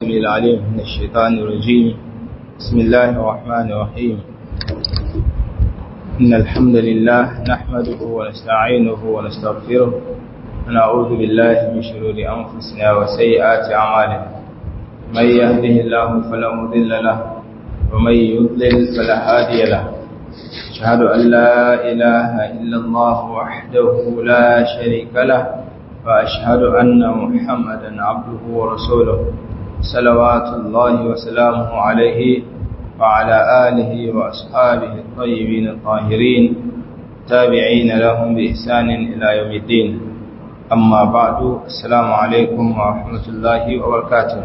السميع العليم من الشيطان الرجيم بسم الله الرحمن الرحيم إن الحمد لله نحمده ونستعينه ونستغفره ونعوذ بالله من شرور أنفسنا وسيئات أعمالنا من يهده الله فلا مضل له ومن يضلل فلا هادي له أشهد أن لا إله إلا الله وحده لا شريك له وأشهد أن محمدا عبده ورسوله صلوات الله وسلامه عليه وعلى آله وأصحابه الطيبين الطاهرين تابعين لهم بإحسان إلى يوم الدين أما بعد السلام عليكم ورحمة الله وبركاته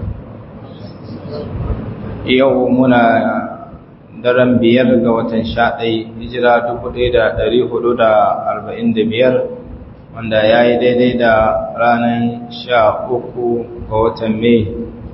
يومنا daren biyar ga watan sha ɗai hijira dubu ɗaya da ɗari hudu da arba'in da biyar wanda ya yi daidai da ranar sha uku ga watan mai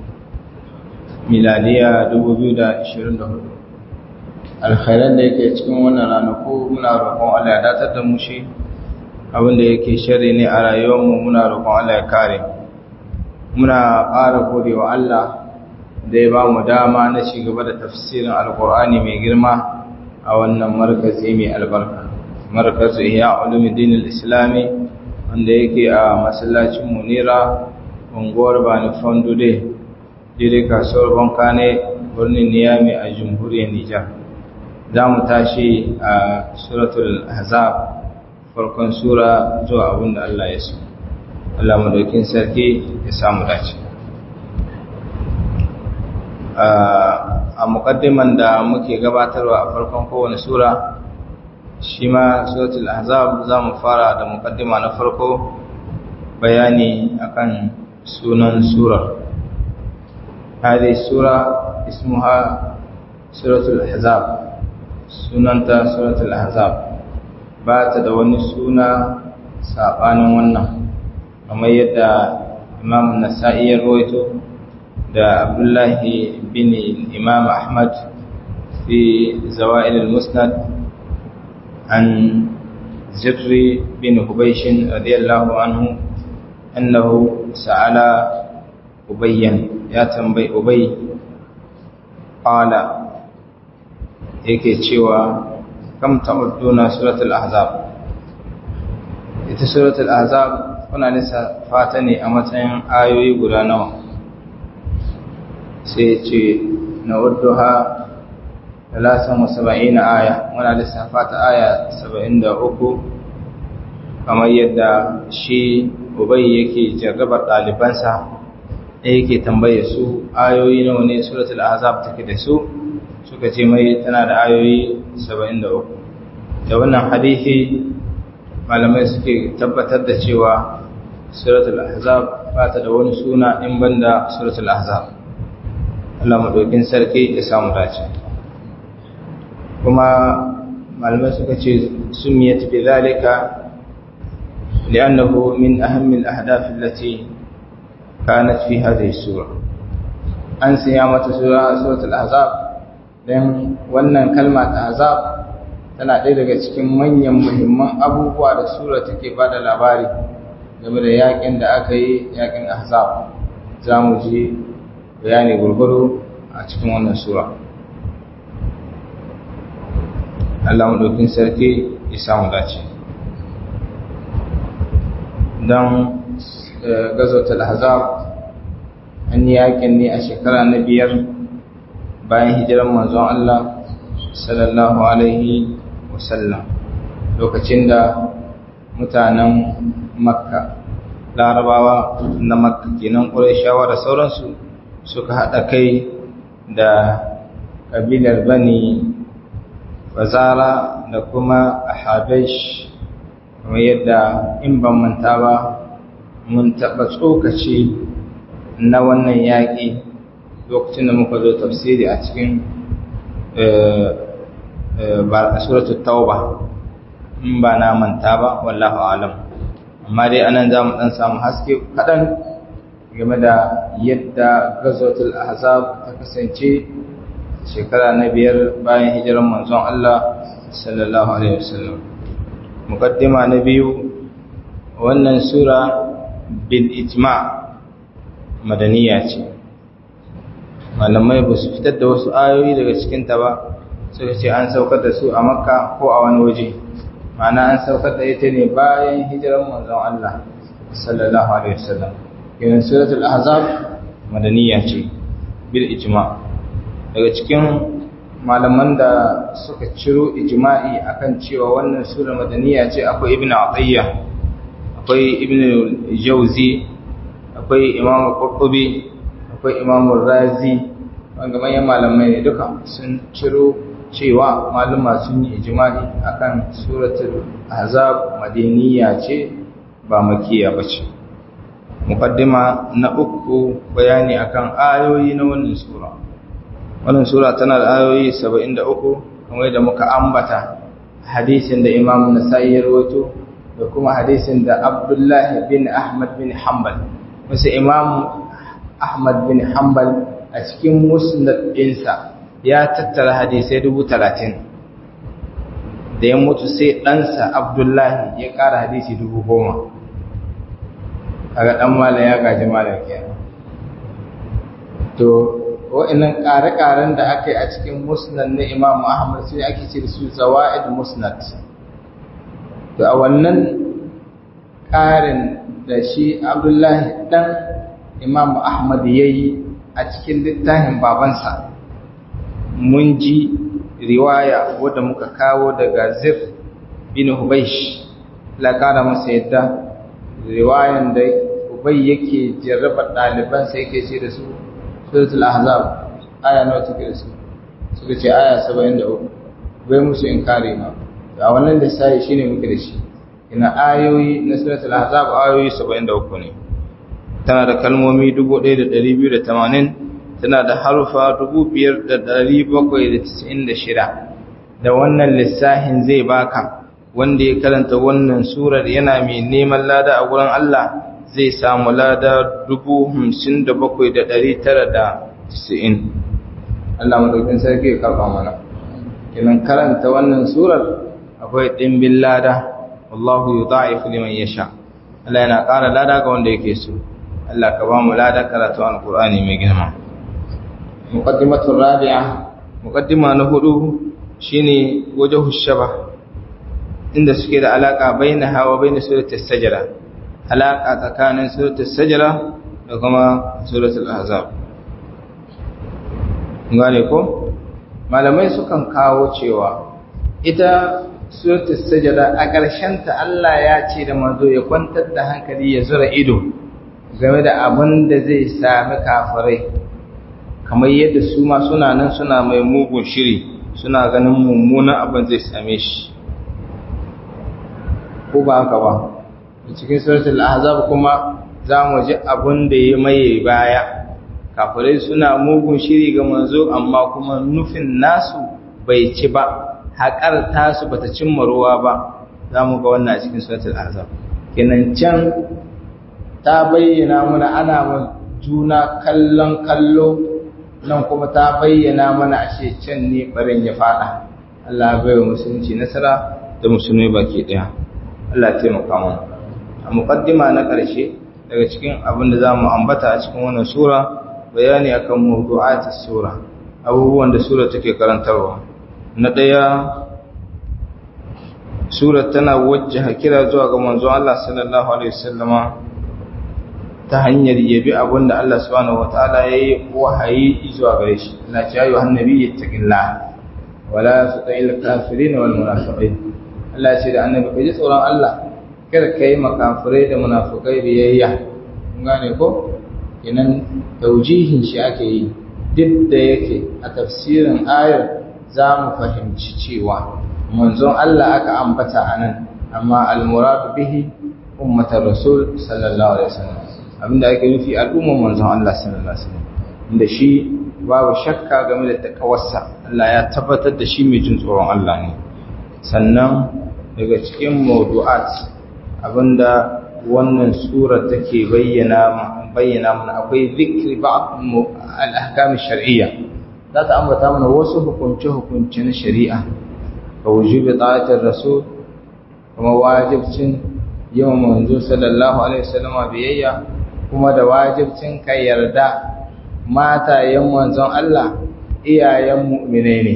miladiya dubu biyu da ashirin da hudu alkhairan da yake cikin wannan ranaku muna roƙon Allah ya datar da mu shi abinda yake shari ne a rayuwarmu muna roƙon Allah ya kare muna ƙara gode wa Allah da ya ba mu dama na ci gaba da tafsirin alkur'ani mai girma a wannan markazi mai albarka markazu iya ulumuddin islami wanda yake a masallacin munira unguwar bani fondude dire kasuwar bankane birnin niyami a jamhuriyar nijar za mu tashi a suratul hazab farkon sura zuwa abinda allah ya so allah madaukin sarki ya samu dace a muƙaddiman da muke gabatarwa a farkon kowane sura shi ma suratul ahzab za mu fara da muƙaddima na farko bayani akan sunan sura hadi sura ismuha suratul ahzab sunanta suratul ahzab ba ta da wani suna saɓanin wannan kamar yadda imam nasa'i ya rawaito da abdullahi bin imam ahmad fi zawa'il al-musnad an zirri bin hubaishin radiyallahu anhu annahu sa'ala ubayyan ya tambayi ubay qala yake cewa kam ta'udduna suratul ahzab ita suratul ahzab kuna nisa fata ne a matsayin ayoyi guda nawa sai ce na wadduha talatin wasaba'in aya muna lissafa ta aya saba'in da uku kamar yadda shi ubai yake jarrabar ɗalibansa da yake tambaye su ayoyi nawa ne suratul azab take da su suka ce mai tana da ayoyi saba'in da uku da wannan hadithi malamai suke tabbatar da cewa suratul azab ba ta da wani suna in banda suratul azab Allah maɗaukin sarki ya samu dace kuma malamai suka ce sun miya tafi zalika li'annahu min ahammin ahdaf allati kanat fi hadhihi sura an siya mata sura suratul ahzab dan wannan kalma ta azab tana ɗaya daga cikin manyan muhimman abubuwa da sura take bada labari game da yakin da aka yi yakin ahzab za mu ji bayani gurguru a cikin wannan sura Allah maɗaukin sarki ya samu dace don gazotar hazab an yi yakin ne a shekara na biyar bayan hijiran manzon Allah sallallahu alaihi wasallam lokacin da mutanen makka larabawa na makka kenan ƙurashawa da sauransu suka haɗa kai da ƙabilar bani bazara da kuma habesh kamar yadda in ban manta ba mun taɓa tsokaci na wannan yaƙi lokacin da muka zo tafsiri a cikin suratul tauba in ba na manta ba wallahu alam amma dai anan za mu ɗan samu haske kaɗan game da yadda gazotul ahzab ta kasance shekara na biyar bayan hijiran manzon Allah sallallahu alaihi wasallam muqaddima na biyu wannan sura bil ijma madaniya ce malamai ba su fitar da wasu ayoyi daga cikinta ba suka ce an saukar da su a makka ko a wani waje ma'ana an saukar da ita ne bayan hijiran manzon Allah sallallahu alaihi wasallam yana suratul ahzab madaniya ce bil ijma daga cikin malaman da suka ciro ijma'i akan cewa wannan sura madaniya ce akwai ibnu atiyya akwai ibnu jawzi akwai imamu qurtubi akwai imamu razi wanda manyan malamai ne duka sun ciro cewa maluma sun yi ijma'i akan suratul ahzab madaniya ce ba makiya bace muqaddima na uku bayani akan ayoyi na wannan sura wannan sura tana da ayoyi 73 kamar da muka ambata hadisin da Imam Nasa'i ya rawaito da kuma hadisin da Abdullah bin Ahmad bin Hanbal wasu Imam Ahmad bin Hanbal a cikin musnad ɗinsa ya tattara hadisai dubu talatin da ya mutu sai ɗansa Abdullahi ya ƙara hadisi dubu goma a ga ɗan malam ya gaji malam kenan to wa'annan ƙare-ƙaren da aka yi a cikin musnad na Imam Ahmad sai ake ce da su zawa'id musnad to a wannan ƙarin da shi Abdullahi dan Imam Ahmad yayi a cikin littafin babansa mun ji riwaya wadda muka kawo daga Zir bin Hubaysh la ƙara masa yadda riwayan da Ubay yake jarraba ɗalibansa yake ce da su suratul ahzab aya nawa take da su suka ce aya 73 bai musu inkari ma a wannan lissafi shine muke da shi ina ayoyi na suratul ahzab ayoyi 73 ne tana da kalmomi 1280 tana da harufa 5796 da wannan lissafin zai baka wanda ya karanta wannan surar yana mai neman lada a gurin Allah zai samu lada dubu hamsin da bakwai da ɗari tara da tisa'in Allah madaukin sarki ya karɓa mana kinan karanta wannan surar akwai ɗimbin lada wallahu yu da'ifu liman yasha Allah yana ƙara lada ga wanda yake so Allah ka ba mu lada karatu alqur'ani mai girma muqaddimatu rabi'a muqaddima na hudu shine wajhu shaba inda suke da alaka bainaha wa bain surati as-sajda alaƙa tsakanin suratul sajara da kuma suratul ahzab gane ko malamai sukan kawo cewa ita suratul sajara a ƙarshen ta Allah ya ce da manzo ya kwantar da hankali ya zura ido game da abin da zai sami kafirai kamar yadda su ma suna nan suna mai mugun shiri suna ganin mummunan abin zai same shi ko ba haka ba cikin suratul ahzab kuma za mu ji abun da ya maye baya kafirai suna mugun shiri ga manzo amma kuma nufin nasu bai ci ba haƙar tasu bata cimma ruwa ba za mu ga wannan a cikin suratul ahzab kenan can ta bayyana mana ana ma juna kallon kallo nan kuma ta bayyana mana ashe can ne barin ya fada Allah bai wa musulunci nasara da musulmi baki daya Allah ya taimaka mana a muqaddima na ƙarshe daga cikin abin da zamu ambata a cikin wannan sura bayani akan mawdu'atis sura abubuwan da sura take karantarwa na daya sura tana wajjaha kira zuwa ga manzo Allah sallallahu alaihi wasallama ta hanyar yabi abin da Allah subhanahu wataala yayi wahayi zuwa gare shi Allah ya yi annabi yattaqillah wala tuti'il kafirin wal munafiqin Allah ya ce da annabi kai ji tsoron Allah kada kai makafirai da munafikai biyayya kun gane ko kenan taujihin shi ake yi duk da yake a tafsirin ayar za mu fahimci cewa manzon Allah aka ambata anan amma al-murad bihi ummatar rasul sallallahu alaihi wasallam abinda ake nufi al'umman manzon Allah sallallahu alaihi wasallam inda shi babu shakka game da takawarsa Allah ya tabbatar da shi mai jin tsoron Allah ne sannan daga cikin mawdu'at abinda wannan sura take bayyana bayyana mana akwai zikri ba'd al-ahkam ash-shar'iyya za ta ambata mana wasu hukunce hukunce na shari'a ka wujubi ta'atir rasul kuma wajibcin yawan manzo sallallahu alaihi wasallam biyayya kuma da wajibcin ka yarda matayen manzon Allah iyayen mu'mine ne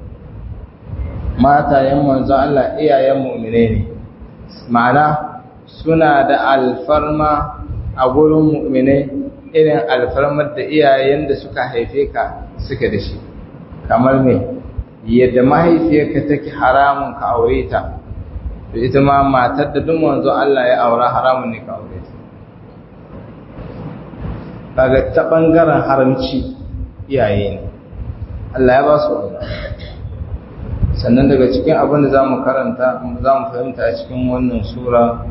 matayen manzon Allah iyayen mu'mine ne ma'ana suna da alfarma a gurin mu'mine irin alfarmar da iyayen da suka haife ka suka da shi kamar me yadda mahaifiyarka take haramun ka aure ta to ita ma matar da duk manzo Allah ya aura haramun ne ka aure ta kaga ta bangaren haramci iyaye ne Allah ya ba su wannan sannan daga cikin abin da zamu karanta zamu fahimta a cikin wannan sura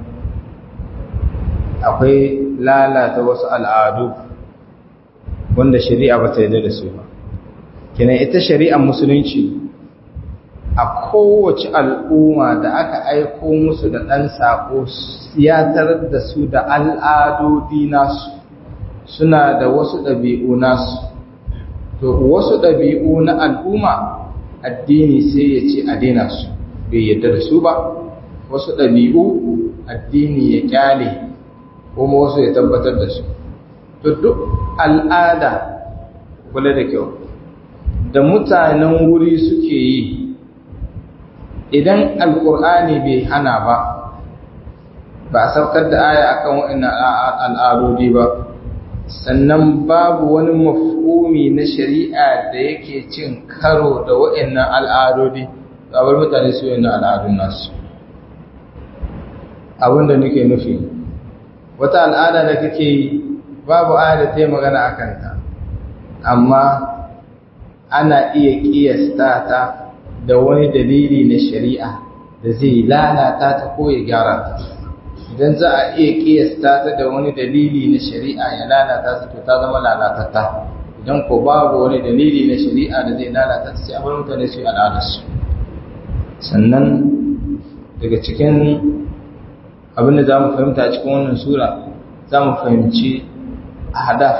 akwai lalata wasu al'adu wanda shari'a ba ta yarda da su ba kina ita shari'ar musulunci a kowace al'umma da aka aiko musu da ɗan saƙo ya tarar da su da al'adodi nasu suna da wasu ɗabi'u nasu to wasu ɗabi'u na al'umma addini sai ya ce a daina su bai yadda da su ba wasu ɗabi'u addini ya kyale kuma wasu ya tabbatar da su to duk al'ada kula da kyau da mutanen wuri suke yi idan alkur'ani bai hana ba ba a saukar da aya akan wa'annan al'adodi ba sannan babu wani mafhumi na shari'a da yake cin karo da wa'annan al'adodi bar mutane su yana al'adun nasu abinda nake nufi wata al'ada da kake yi babu aya da ta yi magana a kanta amma ana iya ƙiyasta ta da wani dalili na shari'a da zai lalata ta ko ya gyara ta idan za a iya ƙiyasta ta da wani dalili na shari'a ya lalata ta to ta zama lalatata idan ko babu wani dalili na shari'a da zai lalata ta sai a bar mutane su yi al'adarsu sannan daga cikin abin da za mu fahimta a cikin wannan sura za mu fahimci hadaf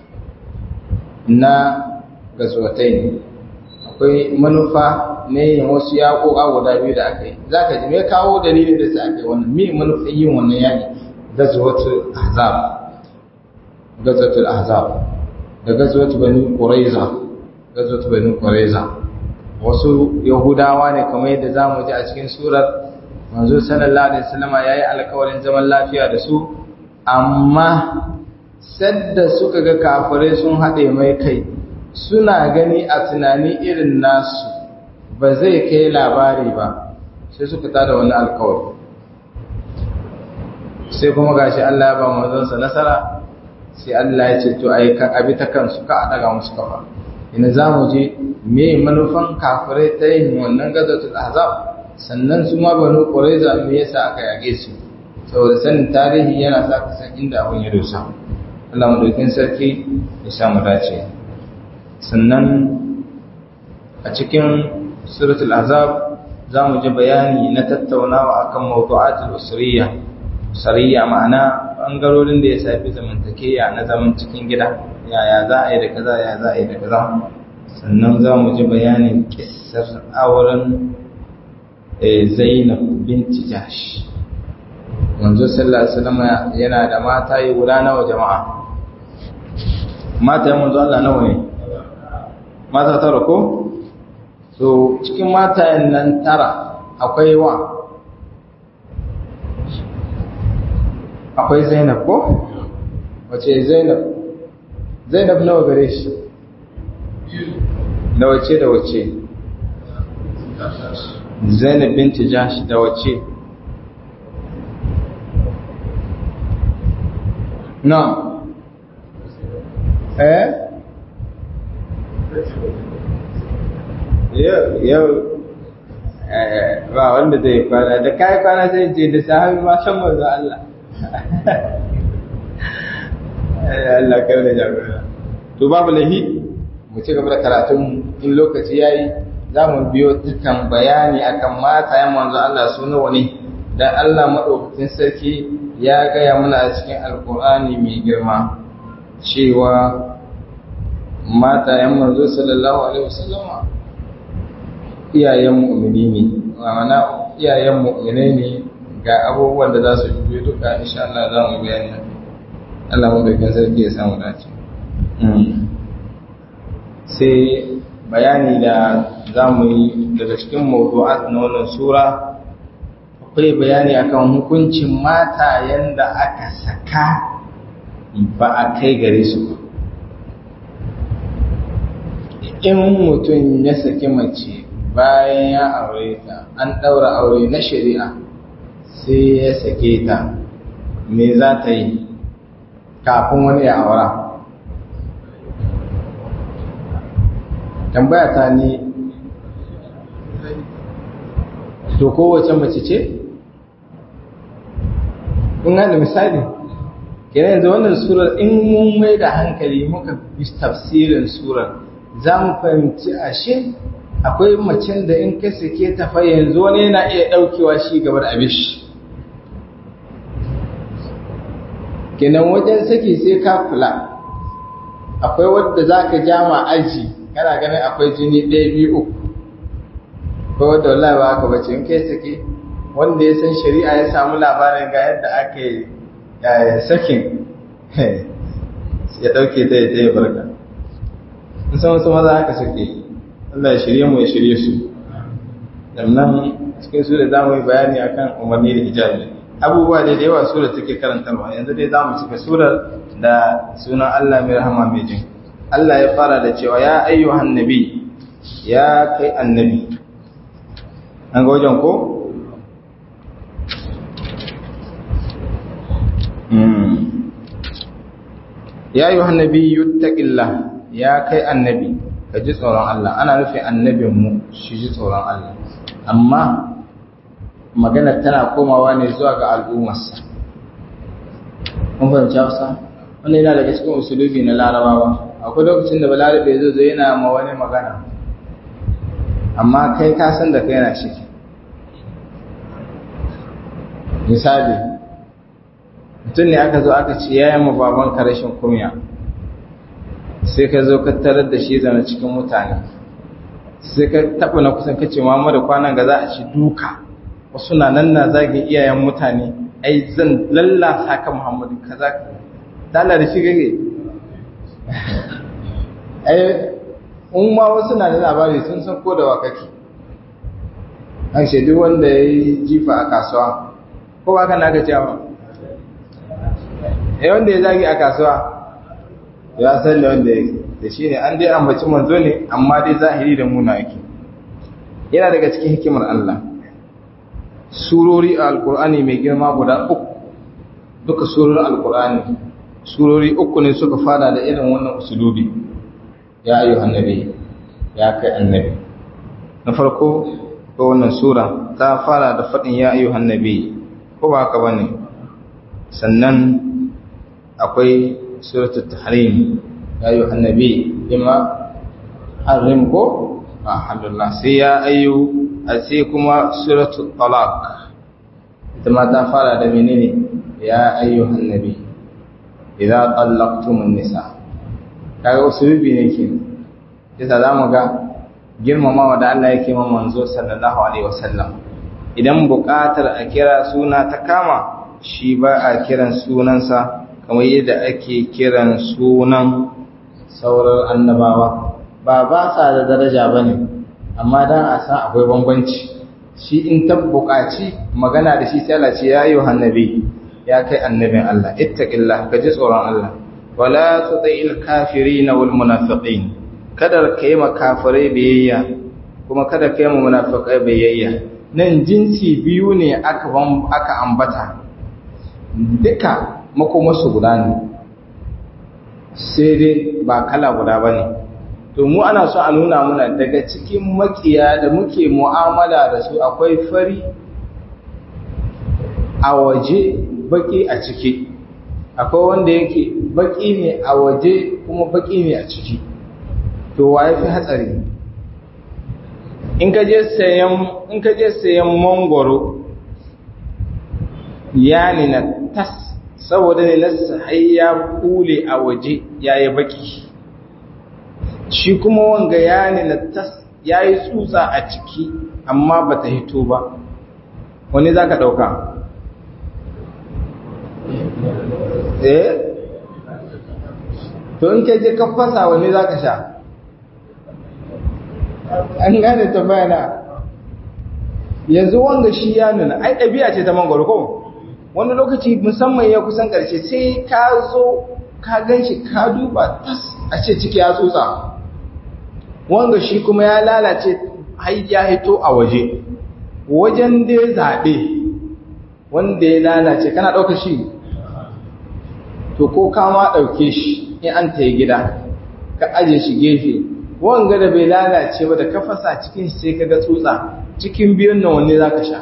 na gazuwatai ne akwai manufa ne yin wasu yaƙoƙa guda biyu da aka yi za ka ji me kawo dalilin da sai aka yi wannan me manufin yin wannan yaƙi gazuwatul ahzab gazuwatul ahzab da gazuwatul bani quraiza gazuwatul bani quraiza wasu yahudawa ne kamar yadda za mu ji a cikin surar manzo sallallahu alaihi wasallama yayi alƙawarin zaman lafiya da su amma sadda suka ga kafirai sun haɗe mai kai suna gani a tunani irin nasu ba zai kai labari ba sai suka tada wani alƙawari sai kuma gashi Allah ya ba manzonsa nasara sai Allah ya ce to ai ka abi ta kansu ka a daga musu kafa ina za mu je me manufan kafirai ta yin wannan gazatul ahzab sannan su ma banu quraiza me yasa aka yage su saboda sanin tarihi yana sa ka san inda abun ya dosa Allah madaukin sarki ya sa mu dace sannan a cikin suratul ahzab za mu ji bayani na tattaunawa akan mawdu'atul usriyya usriyya ma'ana bangarorin da ya shafi zamantakeya na zaman cikin gida yaya za a yi da kaza ya za a yi da kaza sannan za mu ji bayanin kissar auren zainab binti jahsh manzo sallallahu alaihi wasallam yana da mata yi guda nawa jama'a mata manzo Allah nawa ne mata tara ko so cikin matayen nan tara akwai wa akwai zainab ko wace zainab zainab nawa gare shi da wace da wace zainab binti jashi da wace na eh yau ba wanda zai kwana da kai kwana zai je da sahabi ma shan manzo Allah Allah kar da jagora to babu lahi mu ci gaba da karatun in lokaci yayi za mu biyo dukkan bayani akan matayen manzo Allah su nawa ne dan Allah madaukakin sarki ya gaya mana a cikin alkur'ani mai girma cewa matayen manzo sallallahu alaihi wasallam iyayen mu'mini ne ma'ana iyayen mu'mini ne ga abubuwan da za su biyo duka insha Allah za mu bayani Allah mu da sarki ya samu dace sai bayani da za mu yi daga cikin mawdu'at na wannan sura akwai bayani akan hukuncin mata yanda aka saka ba a kai gare su ba in mutum ya saki mace bayan ya aure ta an ɗaura aure na shari'a sai ya sake ta me za ta yi kafin wani ya aura tambaya ta ni to kowace mace ce? kun gane misali kenan yanzu wannan surar in mun mai da hankali muka bi tafsirin surar za mu fahimci ashe akwai macen da in ka sake ta fa yanzu wani yana iya ɗaukewa shi gaba da abish kenan wajen saki sai ka kula akwai wadda za ka jama aji kana ganin akwai jini ɗaya biyu uku akwai wadda wallahi ba haka bace in kai sake wanda ya san shari'a ya samu labarin ga yadda aka yi sakin ya ɗauke ta ya tsaye barka in san wasu maza haka suke Allah ya shirye mu ya shirye su sannan cikin su da za mu yi bayani akan umarni da hijabi abubuwa da da yawa sura take karantarwa yanzu dai za mu cika surar da sunan Allah mai rahama mai jin Allah ya fara da cewa ya ayyuhan nabi ya kai annabi an ga wajen ko ya ayyuhan nabi yuttaqillah ya kai annabi ka ji tsoron Allah ana nufin annabinmu shi ji tsoron Allah amma magana tana komawa ne zuwa ga al'ummarsa kun fahimci hausa wanda yana daga cikin usulubi na larabawa akwai lokacin da balarabe zai zo yana ma wani magana amma kai ka san da kai yana ciki misali mutum ne aka zo aka ce ya yi ma babanka rashin kunya sai ka zo ka tarar da shi zana cikin mutane sai ka taɓa na kusan kace Muhammadu kwanan ga za a ci duka wasu na nan na zage iyayen mutane ai zan lallasa ka Muhammadu kaza dala da shi gage ai in ma wasu na da labari sun san ko da wakaki an ce duk wanda ya yi jifa a kasuwa ko ba ka na ga cewa eh wanda ya zage a kasuwa ya san da wanda yake da shi ne an dai ambaci manzo ne amma dai zahiri da muna yake yana daga cikin hikimar Allah surori a alkur'ani mai girma guda uku duka surorin alkur'ani surori uku ne suka fara da irin wannan usulubi ya ayu annabi ya kai annabi na farko ko wannan sura ta fara da faɗin ya ayu annabi ko ba haka bane sannan akwai suratul tahrim ya ayu annabi bima harim ko alhamdulillah sai ya ayu a sai kuma suratul talaq ita ma ta fara da menene ya ayu annabi idza tallaqtumun nisa kaga usulubi ne ke yasa zamu ga girmamawa da Allah yake ma manzo sallallahu alaihi wasallam idan buƙatar a kira suna ta kama shi ba a kiran sunansa kamar yadda ake kiran sunan sauran annabawa ba ba sa da daraja ba ne amma don a san akwai bambanci shi in ta buƙaci magana da shi sai Allah ce ya yi annabi ya kai annabin Allah ittaqillah ka ji tsoron Allah wala tuti'il kafirin wal munafiqin kada ka yi makafirai biyayya kuma kada ka yi munafiqai biyayya nan jinsi biyu ne aka aka ambata duka makomarsu guda ne sai dai ba kala guda ba ne to mu ana so a nuna muna daga cikin makiya da muke mu'amala da su akwai fari a waje baki a ciki akwai wanda yake baki ne a waje kuma baki ne a ciki to waye fi hatsari in ka je sayan in ka je sayan mangoro ya ne na tas saboda ne nasa har ya kule a waje ya yi baki shi kuma wanga ya ne na tas ya yi tsutsa a ciki amma ba ta hito ba wani za ka ɗauka eh to in ka je ka fasa wani za ka sha an gane tambaya na yanzu wanga shi ya nuna ai ɗabi'a ce ta mangwaro ko wani lokaci musamman ya kusan ƙarshe sai ka zo ka gan shi ka duba tas a ce ciki ya tsotsa wanga shi kuma ya lalace ya hito a waje wajen da ya zaɓe wanda ya lalace kana ɗauka shi to ko kama ɗauke shi in an ta yi gida ka aje shi gefe wanga da bai lalace ba da ka fasa cikin shi sai ka ga tsotsa cikin biyun nan wanne za ka sha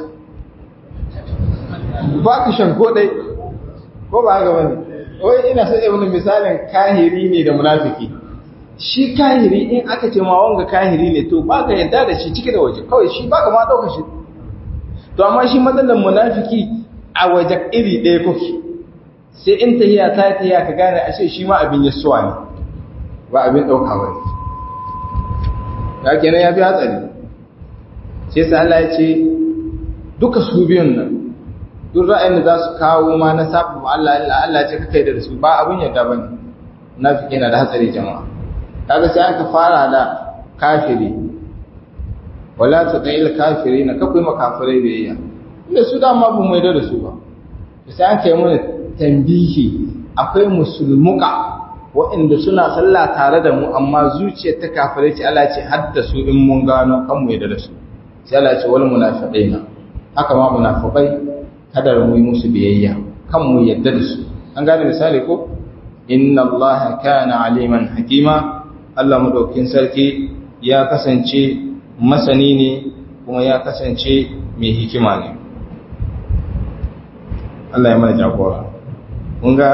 ba ka shan ko ɗai ko ba haka bane wai ina son wani misalin kahiri ne da munafiki shi kahiri in aka ce ma wanga kahiri ne to ba ka yadda da shi ciki da waje kawai shi ba ka ma ɗauka shi to amma shi matsalar munafiki a waje iri ɗaya kuke sai in tahiya ta tahiya ka gane ashe shi ma abin yasuwa ne ba abin ɗauka ba ne ya kenan ya fi hatsari sai sa Allah ya ce duka su biyun nan duk ra'ayin da za su kawo ma na sabu Allah Allah ce kai da su ba abin yadda bane munafiki yana da hatsari jama'a kaga sai aka fara da kafiri wala taqil kafirina ka kuma kafirai biyayya inda su da ma bu mai da su ba sai aka yi mana tambihi akwai musulmuka waɗanda suna sallah tare da mu amma zuciyar ta kafirai ce Allah ce hadda su in mun gano kan mu da su sai Allah ce wal munafiqina haka ma munafiqai kada mu yi musu biyayya kan mu yadda da su an gane misali ko inna allaha kana aliman hakima Allah madaukin sarki ya kasance masani ne kuma ya kasance mai hikima ne Allah ya mana jagora mun ga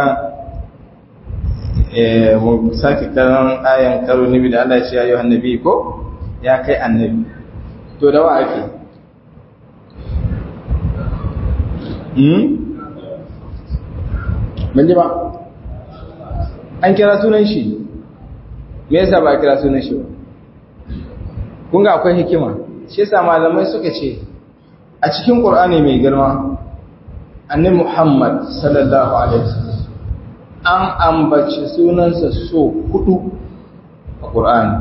eh mu saki karan ayan karo nabi da Allah ya ce ayyuhan nabi ko ya kai annabi to da wa ake ban ji ba an kira sunan shi me yasa ba a kira sunan shi ba kun ga akwai hikima shi yasa malamai suka ce a cikin qur'ani mai girma annabi Muhammad sallallahu alaihi wasallam an ambaci sunansa so hudu a qur'ani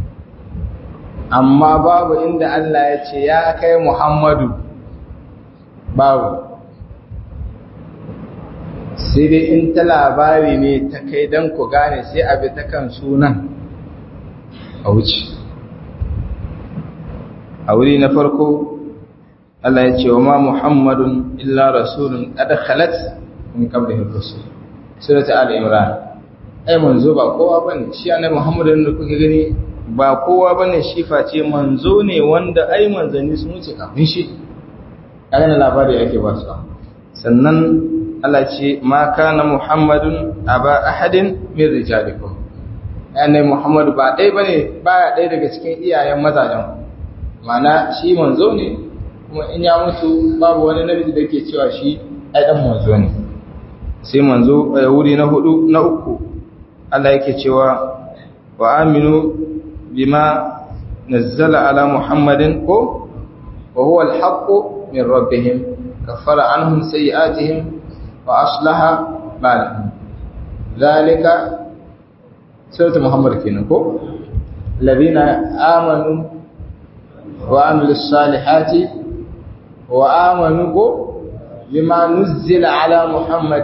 amma babu inda Allah ya ce ya kai Muhammadu babu sai dai in ta labari ne ta kai don ku gane sai abi ta kan sunan a wuce a wuri na farko Allah ya ce wa ma Muhammadun illa rasulun kada khalat min qablihi rusul surata al-imran ai manzo ba kowa bane shi annabi Muhammadun da kuke gani ba kowa bane shi face manzo ne wanda ai manzanni sun wuce kafin shi kaga labari yake ba su sannan Allah ce ma kana Muhammadun aba ahadin min rijalikum annabi Muhammad ba dai bane baya dai daga cikin iyayen mazajen mana shi manzo ne kuma in ya mutu babu wani namiji da ke cewa shi ai dan manzo ne sai manzo a wuri na hudu na uku Allah yake cewa wa aminu bima nazzala ala Muhammadin ko wa huwa al-haqqu min rabbihim kaffara anhum sayi'atihim وأصلح بالهم ذلك سورة محمد كينكو الذين آمنوا وعملوا الصالحات وآمنوا بما نزل على محمد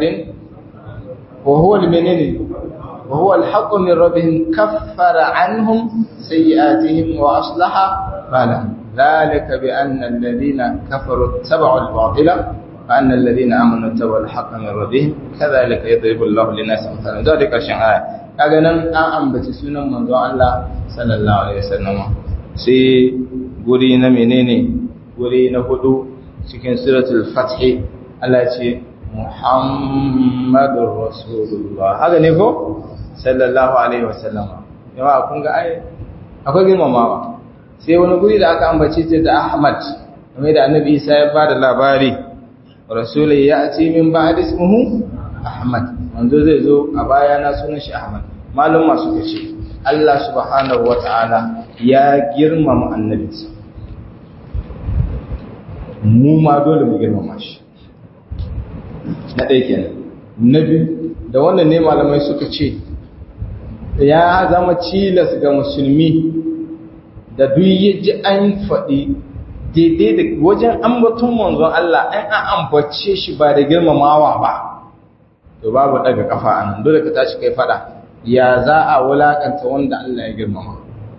وهو المنين وهو الحق من ربهم كفر عنهم سيئاتهم وأصلح بالهم ذلك بأن الذين كفروا اتبعوا الباطل وأن الذين آمنوا اتبعوا الحق من ربهم كذلك يضرب الله للناس مثلا ذلك الشيء آية kaga nan an ambaci sunan manzon Allah sallallahu alaihi wasallam sai guri na menene guri na hudu cikin suratul fath Allah ce Muhammadur Rasulullah haka ne ko sallallahu alaihi wasallam yawa kun ga ai akwai girmamawa sai wani guri da aka ambace ta da Ahmad kamar da Annabi Isa ya bada labari rasulai ya ce min ba ismuhu ahmad manzo zai zo a baya na sunan shi ahmad malum masu kace Allah subhanahu wataala ya girmama annabinsa mu ma dole mu girmama shi na ɗaya kenan na biyu da wannan ne malamai suka ce ya zama cilas ga musulmi da duk ya ji an faɗi daidai da wajen ambaton manzon Allah an an ambace shi ba da girmamawa ba to babu daga kafa anan dole ka tashi kai fada ya za a wulakanta wanda Allah ya girmama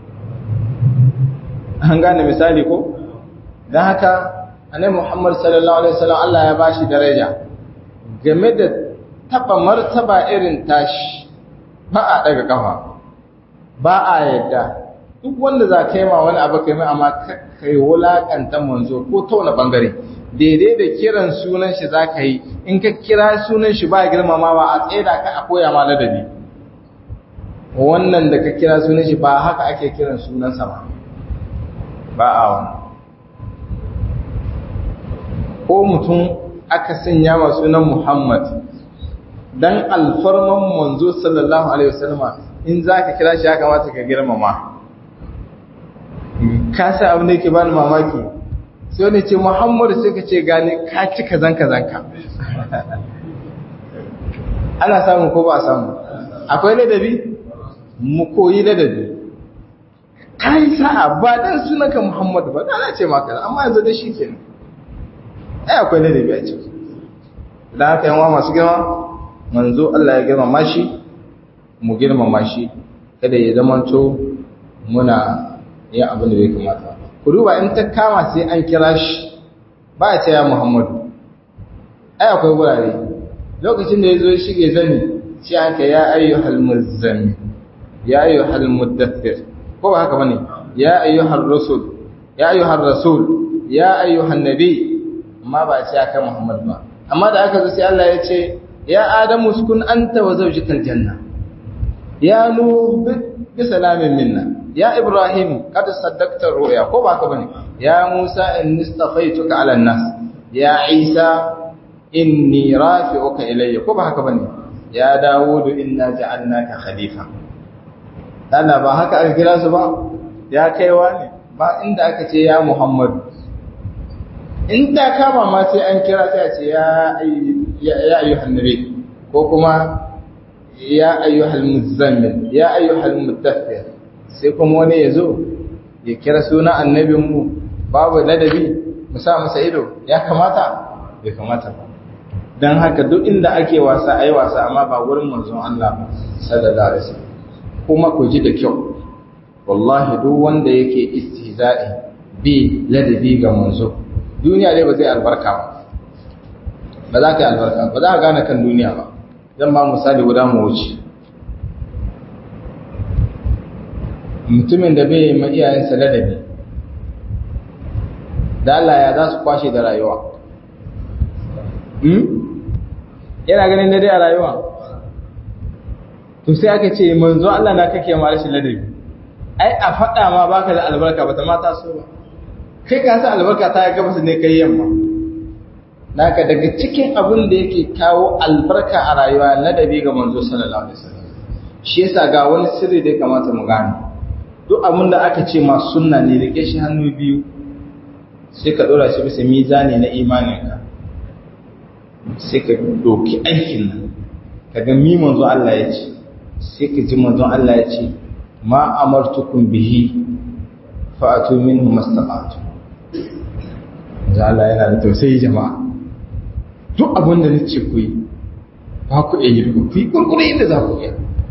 an gane misali ko dan haka annabi Muhammad sallallahu alaihi wasallam Allah ya bashi daraja game da taba martaba irin tashi ba a daga kafa ba a yadda duk wanda za ka yi ma wani abu kai mai amma kai wulakanta manzo ko ta wani bangare daidai da kiran sunan shi za ka yi in ka kira sunan shi ba girmamawa a tsaida ka a koya ma ladabi wannan da ka kira sunan shi ba haka ake kiran sunansa ba ba a wani ko mutum aka sanya ma sunan muhammad dan alfarman manzo sallallahu alaihi wasallama in za ka kira shi ya kamata ka girmama ka sa abin da yake bani mamaki sai wani ce muhammadu sai ka ce gane ka ci kazan kazan ka ana samu ko ba a samu akwai ladabi mu koyi ladabi ka yi sa'a ba dan sunanka muhammadu ba na ce maka amma yanzu da shi kenan ai akwai ladabi a ciki da haka yawa masu girma manzo Allah ya girmama shi mu girmama shi kada ya zamanto muna yin abin da bai kamata ku duba in ta kama sai an kira shi ba a ce ya muhammadu ai akwai wurare lokacin da ya zo shige zani shi an ka ya ayyuhal muzzami ya ayyuhal muddathir ko ba haka bane ya ayyuhar rasul ya ayyuhar rasul ya ayyuhan nabi amma ba a ce aka muhammad ba amma da aka zo sai Allah ya ce ya adamu sukun anta wa zawjikal janna ya nuh bi salamin minna ya ibrahim kad saddaqta ru'ya ko ba ka bane ya musa inni istafaituka ala nas ya isa inni rafi'uka ilayya ko ba haka bane ya dawudu inna ja'alnaka khalifa Allah ba haka aka kira su ba ya kaiwa ne ba inda aka ce ya muhammad in ta kama ma sai an kira sai a ce ya ayyuhan nabi ko kuma ya ayyuhal muzammil ya ayyuhal mudaththir sai kuma wani ya zo ya kira suna annabinmu babu ladabi mu sa masa ido ya kamata bai kamata ba don haka duk inda ake wasa ayi wasa amma ba wurin manzon Allah ba sallallahu alaihi wasallam kuma ku ji da kyau wallahi duk wanda yake istihza'i bi ladabi ga manzo duniya dai ba zai albarka ba ba za ka yi albarka ba za ka gane kan duniya ba zan ba misali guda mu wuce mutumin da bai ma iyayensa ladabi da Allah ya za su kwashe da rayuwa yana ganin daidai a rayuwa to sai aka ce manzo Allah na kake ma rashin ladabi ai a faɗa ma baka da albarka ba ta mata so ba kai ka san albarka ta gabas ne kai yamma naka daga cikin abin da yake kawo albarka a rayuwa ladabi ga manzo sallallahu alaihi wasallam shi yasa ga wani sirri da ya kamata mu gane duk abin da aka ce ma sunna ne rike shi hannu biyu sai ka dora shi bisa mizani na imaninka sai ka doki aikin nan ka ga mi manzo Allah ya ce sai ka ji manzo Allah ya ce ma amartukum bihi fa'atu minhu mastata'tu manzo Allah yana da tausayi jama'a duk abin da nace ku yi ba ku iya yi ku yi kurkure inda za ku iya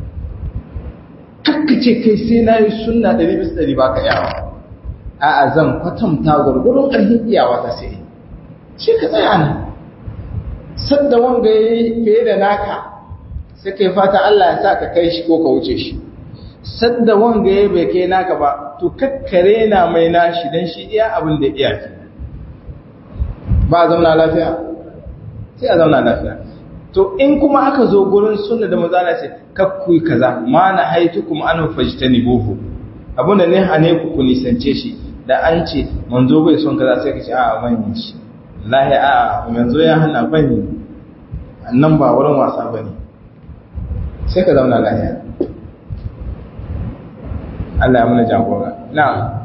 kakkace kai sai na yi sunna ɗari bisa ɗari ba ka yawa a zan kwatanta gwargwaron ƙarfin iyawa ta sai shi ka tsaya ne sadda wanga ya yi fiye da naka sai kai fata Allah ya sa ka kai shi ko ka wuce shi sadda wanga ya bai kai naka ba to kakkare na mai nashi don shi iya abin da iya ke ba a zauna lafiya sai a zauna lafiya to in kuma aka zo gurin sunna da mazala ce kakku kaza ma na haitu kuma an fajtani buhu abin da ne hane ku ku nisance shi da an ce manzo bai son kaza sai ka ce a ban yi shi lahi a manzo ya hana ban yi nan ba wurin wasa bane sai ka zauna lahiya Allah ya muna jagora na'am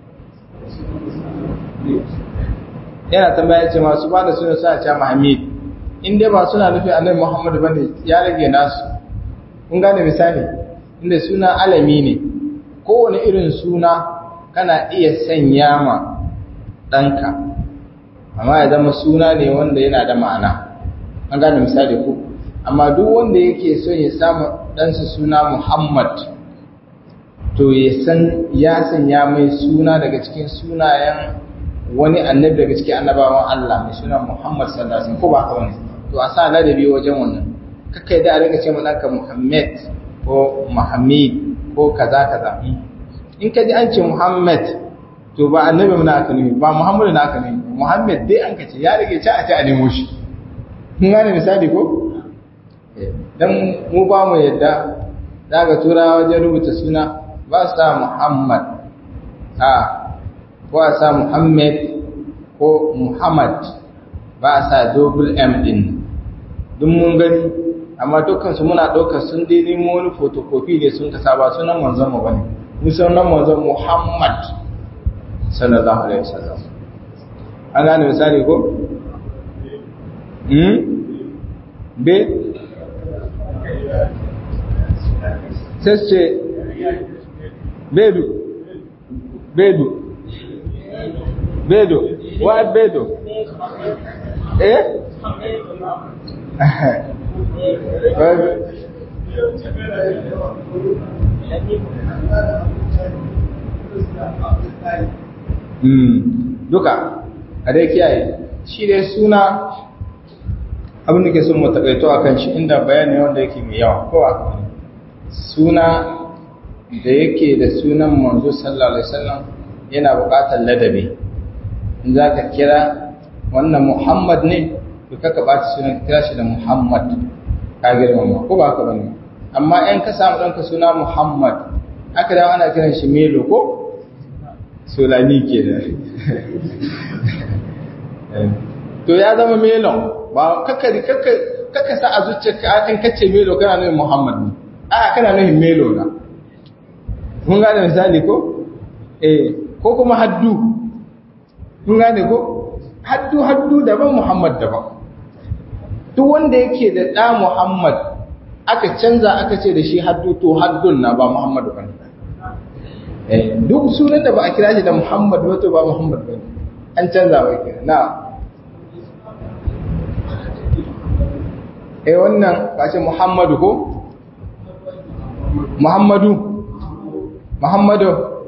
yana tambaya ce masu ba da suna suna ce Muhammad in dai ba suna nufi annabi Muhammad bane ya rage nasu kun gane misali inda suna alami ne kowane irin suna kana iya sanya ma ɗanka amma ya zama suna ne wanda yana da ma'ana an gane misali ku amma duk wanda yake so ya samu ɗansa suna muhammad to ya san ya sanya mai suna daga cikin sunayen wani annabi daga cikin annabawan Allah mai suna Muhammad sallallahu alaihi wasallam ko ba haka bane to a sa ladabi wajen wannan kakai da a rinka ce mana ka Muhammad ko Muhammad ko kaza kaza in ka ji an ce Muhammad to ba annabi mun aka nemi ba Muhammadu na aka nemi Muhammad dai an ka ce ya rage ci a ci a nemo shi kun gane misali ko dan mu ba mu yadda daga turawa wajen rubuta suna ba sa Muhammad a ko a sa Muhammad ko Muhammad ba a sa double M din duk mun gani amma dukkansu muna ɗaukar sun dai nemo wani photocopy ne sun kasa ba sunan manzon mu bane mu sunan manzon Muhammad sallallahu alaihi wasallam an gane misali ko hmm be sai ce bedu bedu bedo wa bedo eh duka a dai kiyaye shi dai suna abin da ke sun matakaito a kan shi inda bayani wanda yake mai yawa ko a suna da yake da sunan manzo sallallahu alaihi wasallam yana buƙatar ladabi in za ka kira wannan muhammad ne to kaka ɓata sunan kira shi da muhammad ka girmama ko ba haka bane amma in ka samu ɗanka suna muhammad aka dawo ana kiran shi melo ko solani ke da to ya zama melon ba kaka sa a zuciya in kace melo kana nufin muhammad ne a kana nufin melo na mun gane misali ko eh ko kuma haddu mun gane ko haddu haddu daban muhammad daban duk wanda yake da ɗa muhammad aka canza aka ce da shi haddu to haddun na ba muhammadu ba ne duk sunan da ba a kira shi da muhammad ba to ba muhammad ba ne an canza ba kira na eh wannan ba ce muhammadu ko muhammadu muhammadu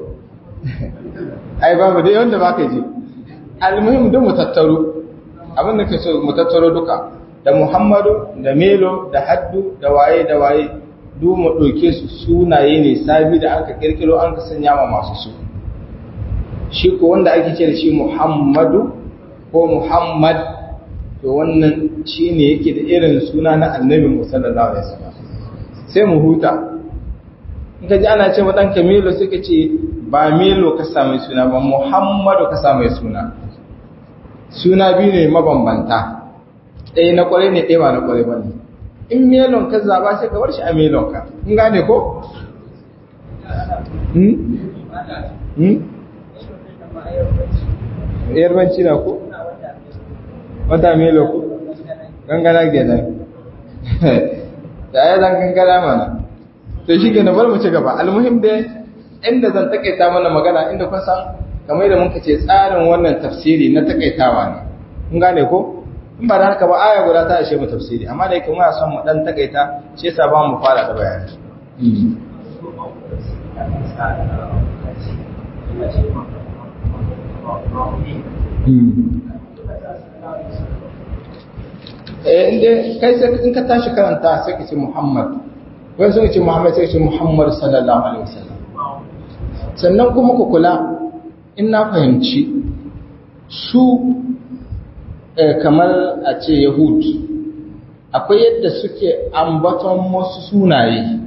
ai babu dai wanda ba ka ji almuhim duk mu tattaro abin da ke so mu tattaro duka da muhammadu da melo da haddu da waye da waye duk mu ɗauke su sunaye ne sabi da aka kirkiro an ka sanya ma masu su shi ko wanda ake ce da shi muhammadu ko muhammad to wannan shi ne yake da irin suna na annabi musallallahu alaihi wasallam sai mu huta in ka ji ana ce wa ɗanka melo sai ka ce ba melo ka same suna ba muhammadu ka same suna suna biyu ne mabambanta ɗaya na ƙwarai ne ɗaya ba na ƙwarai ba ne in melon ka zaba sai ka bar shi a melon ka in gane ko? yarbanci na ko? wata melo ko? gangana kenan da ya zan gangana mana to shi ke na bar mu ci gaba almuhim dai inda zan takaita mana magana inda kusan kamar da muka ce tsarin wannan tafsiri na takaitawa ne kun gane ko in ba da haka ba aya guda ta ishe mu tafsiri amma da yake muna son mu dan takaita shi yasa ba mu fara da bayani eh inda kai sai in ka tashi karanta sai ka ce Muhammad wai sun ce Muhammad sai ce Muhammad sallallahu alaihi wasallam sannan kuma ku kula in na fahimci su kamar a ce Yahud akwai yadda suke ambaton wasu sunaye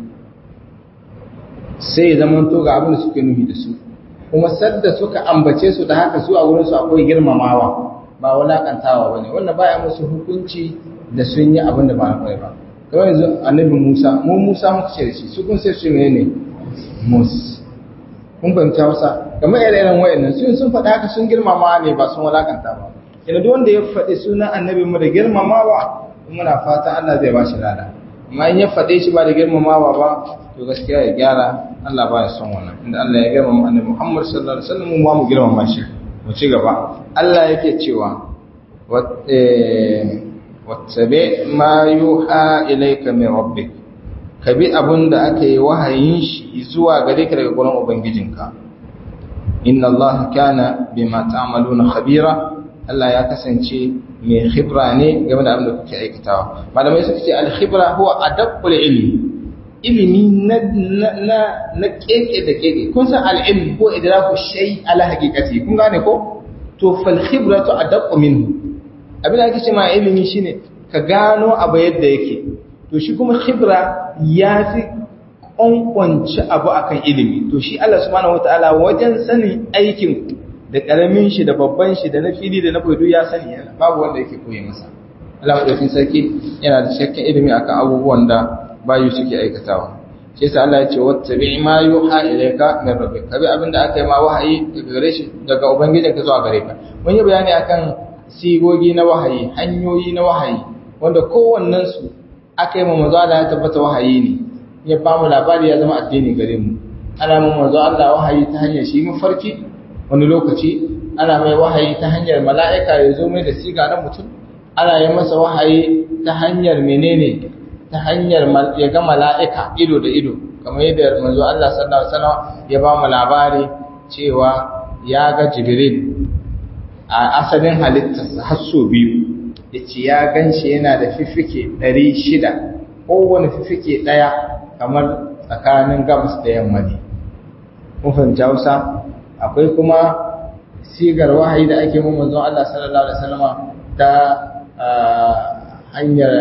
sai zaman to ga abin da suke nufi da su kuma sadda suka ambace su da haka su a wurin su akwai girmamawa ba wulakantawa bane wannan baya musu hukunci da sun yi abin da ba na kwai ba kamar yanzu annabi Musa mu Musa muka ce da shi su kun sai su menene Mus kun fahimta wasa kamar ire-iren wayannan sun sun faɗa haka sun girmama ne ba sun walakanta ba ina duk wanda ya faɗi sunan annabi mu da girmamawa muna fata Allah zai ba shi lada amma in ya faɗe shi ba da girmamawa ba to gaskiya ya gyara Allah ba ya son wannan inda Allah ya girmama annabi Muhammad sallallahu alaihi wasallam mu mu girmama shi mu ci gaba Allah yake cewa wattabi ma yuha ilayka min rabbik ka bi abin da aka yi wahayin shi zuwa gare ka daga gurin ubangijinka inna Allah kana bima ta'maluna khabira Allah ya kasance mai khibra ne game da abin da kuke aikatawa malamai suka ce al-khibra huwa adabul ilmi ilimi na na na keke da keke kun san al-ilm ko idraku shay ala haqiqati kun gane ko to fal khibratu adabu minhu abin da ake ce ma ilimi shine ka gano abu yadda yake to shi kuma khibra ya fi kwankwanci abu akan ilimi to shi Allah subhanahu wataala wajen sanin aikin da karamin shi da babban shi da na fili da na bodo ya sani yana babu wanda yake koyi masa Allah madaukakin sarki yana da shakkan ilimi akan abubuwan da bayu suke aikatawa shi yasa Allah ya ce wattabi ma yuha ilayka min rabbik kabi abinda aka yi ma wahayi daga gare shi daga ubangijinka zuwa gare ka mun yi bayani akan sigogi na wahayi hanyoyi na wahayi wanda kowannen su aka yi ma manzo Allah ya tabbata wahayi ne ya ba mu labari ya zama addini gare mu ana mu manzo Allah wahayi ta hanyar shi mafarki wani lokaci ana mai wahayi ta hanyar mala'ika ya zo mai da siga na mutum ana yi masa wahayi ta hanyar menene ta hanyar ya ga mala'ika ido da ido kamar yadda manzo Allah sallallahu alaihi wasallam ya ba mu labari cewa ya ga Jibril a asalin halittarsa har so biyu yace ya ganshi yana da fifike 600 kowane fifike daya kamar tsakanin gabas da yamma ne mun fahimci Hausa akwai kuma sigar wahayi da ake mun manzon Allah sallallahu alaihi wasallam ta hanyar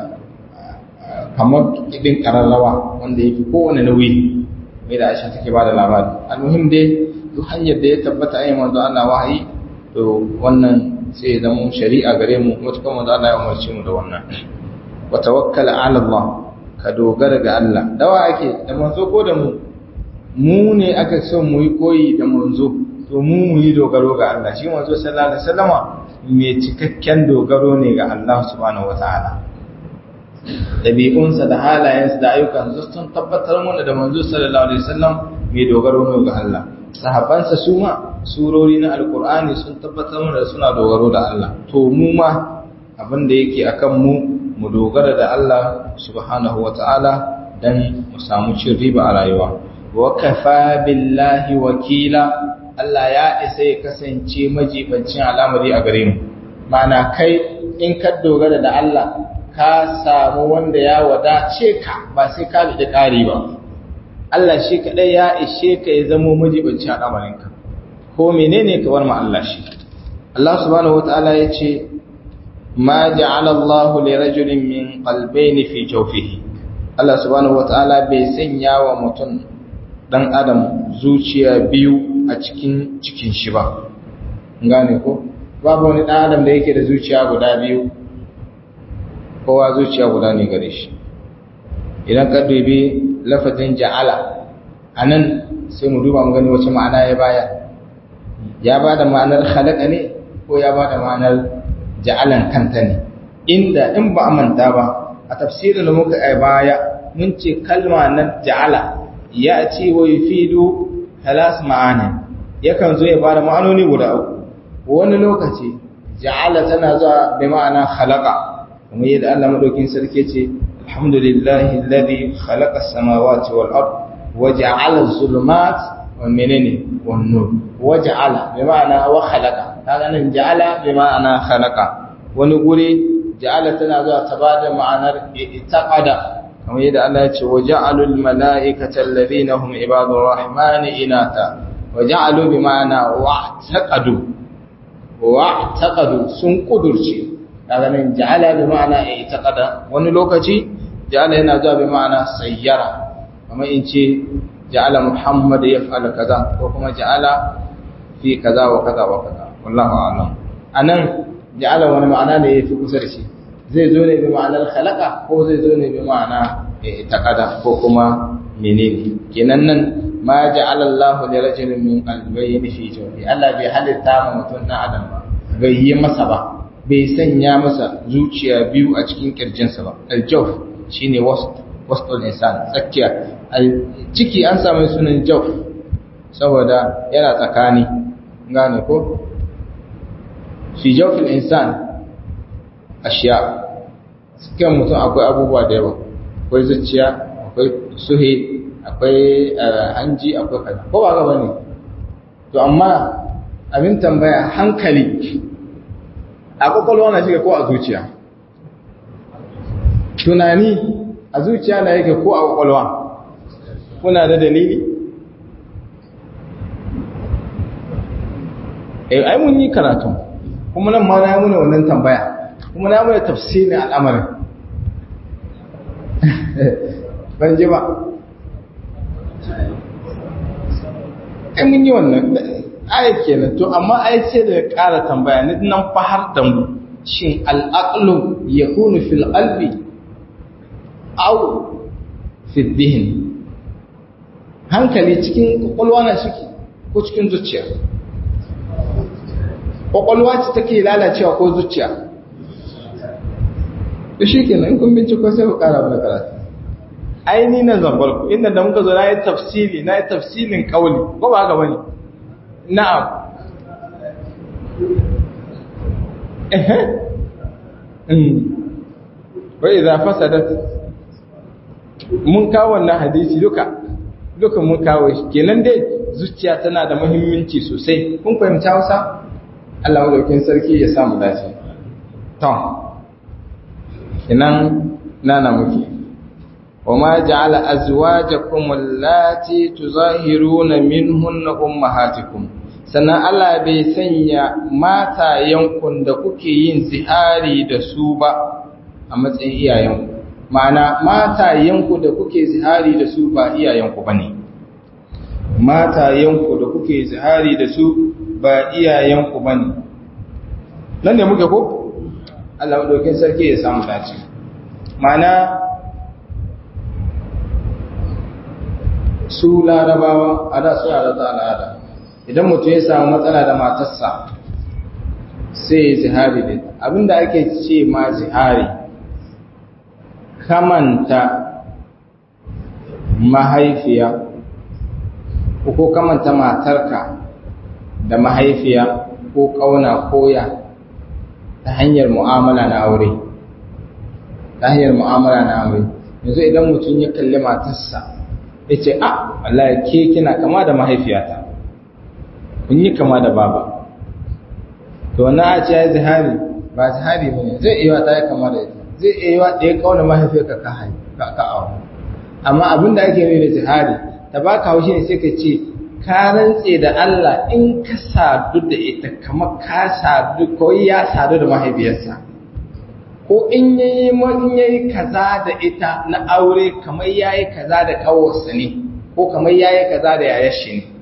kamar kidin kararrawa wanda yake kowane nauyi mai da Aisha take bada labari almuhim dai duk hanyar da ya tabbata ayi manzon Allah wahayi to wannan sai ya zama shari'a gare mu mutukan manzon Allah ya umarce mu da wannan wa tawakkal ala Allah ka dogara ga Allah dawa ake da manzo ko da mu mu ne aka son mu yi koyi da manzo to mu mu yi dogaro ga Allah shi manzo sallallahu alaihi wasallama mai cikakken dogaro ne ga Allah subhanahu wataala dabi'unsa da halayensa da ayyukansa sun tabbatar mana da manzo sallallahu alaihi wasallam mai dogaro ne ga Allah sahabbansa su ma surori na alqur'ani sun tabbatar mana da suna dogaro da Allah to mu ma abin da yake akan mu mu dogara da Allah subhanahu wataala dan mu samu cin riba a rayuwa wa kafa billahi wakila Allah ya isa ya kasance majibancin al'amari a gare mu mana kai in ka dogara da Allah ka samu wanda ya wadace ka ba sai ka da ƙari ba Allah shi kadai ya ishe ka ya zamo majibancin al'amarin ka ko menene ka war ma Allah shi Allah subhanahu wataala ya ce ma ja'ala Allahu li rajulin min qalbayn fi jawfihi Allah subhanahu wataala bai sanya wa mutum dan adam zuciya biyu a cikin cikin shi ba gane ko babu wani dan adam da yake da zuciya guda biyu kowa zuciya guda ne gare shi idan ka dubi lafazin ja'ala anan sai mu duba mu gani wace ma'ana ya baya ya bada ma'anar khalaqa ne ko ya bada ma'anar ja'alan kanta ne inda in ba a manta ba a tafsirin da muka ai baya mun ce kalma na ja'ala ya ce wa yufidu halas ma'ani yakan zo ya bada ma'anoni guda uku wani lokaci ja'ala tana zuwa bi ma'ana khalaqa kuma yadda Allah madaukin sarki ce alhamdulillahi alladhi khalaqa as-samawati wal ard wa ja'ala az-zulumat wa menene wan nur wa ja'ala bi ma'ana wa khalaqa kaga nan ja'ala bi ma'ana khalaqa wani guri ja'ala tana zuwa ta bada ma'anar itaqada kamar yadda Allah ya ce wa ja'alul mala'ikata alladhina hum ibadur rahmani inata wa ja'alu bi ma'ana wa'taqadu wa'taqadu sun kudurce kaga nan ja'ala bi ma'ana itaqada wani lokaci ja'ala yana zuwa bi ma'ana sayyara kamar in ce ja'ala muhammad yaf'al kaza ko kuma ja'ala fi kaza wa kaza wa kaza wallahu a'lam anan ja'ala wani ma'ana ne yafi kusa da shi zai zo ne bi ma'anar khalaqa ko zai zo ne bi ma'ana taqada ko kuma menene kenan nan ma ja'ala Allah li rajulin min qalbayni fi jawfi Allah bai halitta ma mutum dan adam ba bai yi masa ba bai sanya masa zuciya biyu a cikin kirjinsa ba aljawf shine wastul insan tsakiya ciki an samu sunan jawf saboda yana tsakani gane ko fi jawfil insan ashiya cikin mutum akwai abubuwa da yawa akwai zuciya akwai suhe akwai hanji akwai kaza ko ba ga bane to amma abin tambaya hankali a kwakwalwa na shiga ko a zuciya tunani a zuciya na yake ko a kwakwalwa kuna da dalili eh ai mun yi karatu kuma nan ma na yi muna wannan tambaya kuma na muna tafsirin al'amarin ban ji ba ai mun yi wannan ayat kenan to amma ai sai da ƙara tambaya ni nan fa har da mu shin al'aqlu yakunu fil qalbi aw fi dhihn hankali cikin kwakwalwa na shiki ko cikin zuciya kwakwalwa ce take lalacewa ko zuciya to shi kenan in kun binciko sai ku ƙara mana karatu ai ni na zambar ku inda da muka zo na yi tafsiri na yi tafsirin kauli ko ba haka bane na'am ehe wa idza fasadat mun kawo wannan hadisi duka duka mun kawo shi kenan dai zuciya tana da muhimmanci sosai kun fahimta Hausa Allah madaukin sarki ya samu dace to kenan nana muke وما جعل أزواجكم اللاتي تظاهرون منهن أمهاتكم sannan Allah bai sanya matayenku da kuke yin zihari da su ba a matsayin iyayenku ma'ana matayenku da kuke zihari da su ba iyayenku ba ne matayenku da kuke zihari da su ba iyayenku ba ne nan ne muke ko? Allah maɗaukin sarki ya samu dace ma'ana su larabawa a da suna da ta al'ada idan mutum ya samu matsala da matarsa sai ya zihari da abinda ake ce ma zihari kamanta mahaifiya ko kamanta matarka da mahaifiya ko kauna koya ta hanyar mu'amala na aure ta hanyar mu'amala na aure yanzu idan mutum ya kalli matarsa ya ce a wallahi ke kina kama da mahaifiyata kun yi kama da baba to na a ce ya zihari ba zihari ba ne zai iya ta yi kama da ita zai iya da ya kauna mahaifiyarka ka hai ka ka awa amma abin da ake nuna da zihari ta ba ka haushi ne sai ka ce ka rantse da Allah in ka sadu da ita kamar ka sadu ko ya sadu da mahaifiyarsa ko in yayi in yayi kaza da ita na aure kamar yayi kaza da kawarsa ne ko kamar yayi kaza da yayar shi ne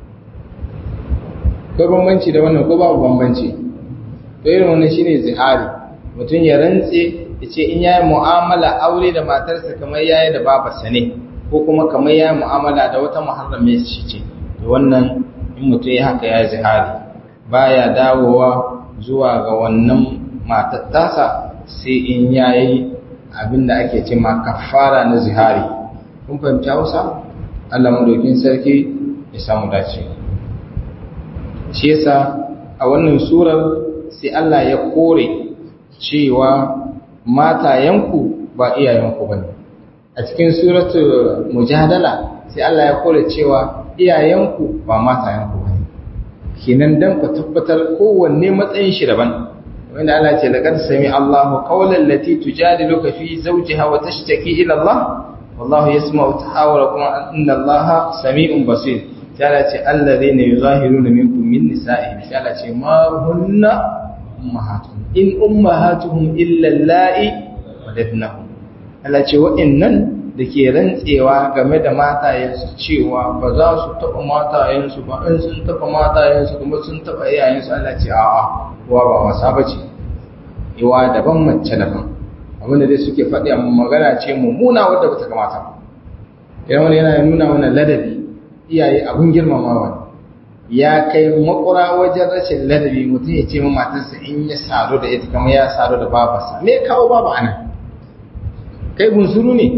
ko bambanci da wannan ko babu bambanci to irin wannan shine zihari mutum ya rantse ya ce in yayi mu'amala aure da matarsa kamar yayi da babarsa ne ko kuma kamar yayi mu'amala da wata muharrame shi ce to wannan in mutum ya haka ya zihari baya dawowa zuwa ga wannan matar tasa sai in yayi abinda ake ce ma kafara na zihari kun fahimci Hausa Allah madaukin sarki ya samu dace shi yasa a wannan surar sai Allah ya kore cewa matayenku ba iyayenku bane a cikin suratul mujadala sai Allah ya kore cewa iyayenku ba matayenku bane kenan dan ku tabbatar kowanne matsayin shi daban wanda Allah ce laqad sami Allahu qawlan lati tujadiluka fi zawjiha wa tashtaki ila Allah wallahu yasma'u tahawurakum inna Allaha sami'un basir sai ce alladhina yuzahiruna minkum min nisa'ihim sai Allah ce ma hunna ummahatuhum in ummahatuhum illa allati waladnahum Allah ce wa'annan da ke rantsewa game da matayensu cewa ba za su taɓa matayensu ba in sun taɓa matayensu kuma sun taɓa iyayensu Allah ce a'a uwa ba wasa ba ce iwa daban mace daban abinda dai suke faɗi amma magana ce mummuna wadda ba ta kamata ba idan wani yana nuna mana ladabi iyaye abin girmamawa ne ya kai makura wajen rashin ladabi mutum ya ce matarsa in ya sadu da ita kamar ya sadu da babarsa me kawo babu ana kai bunsuru ne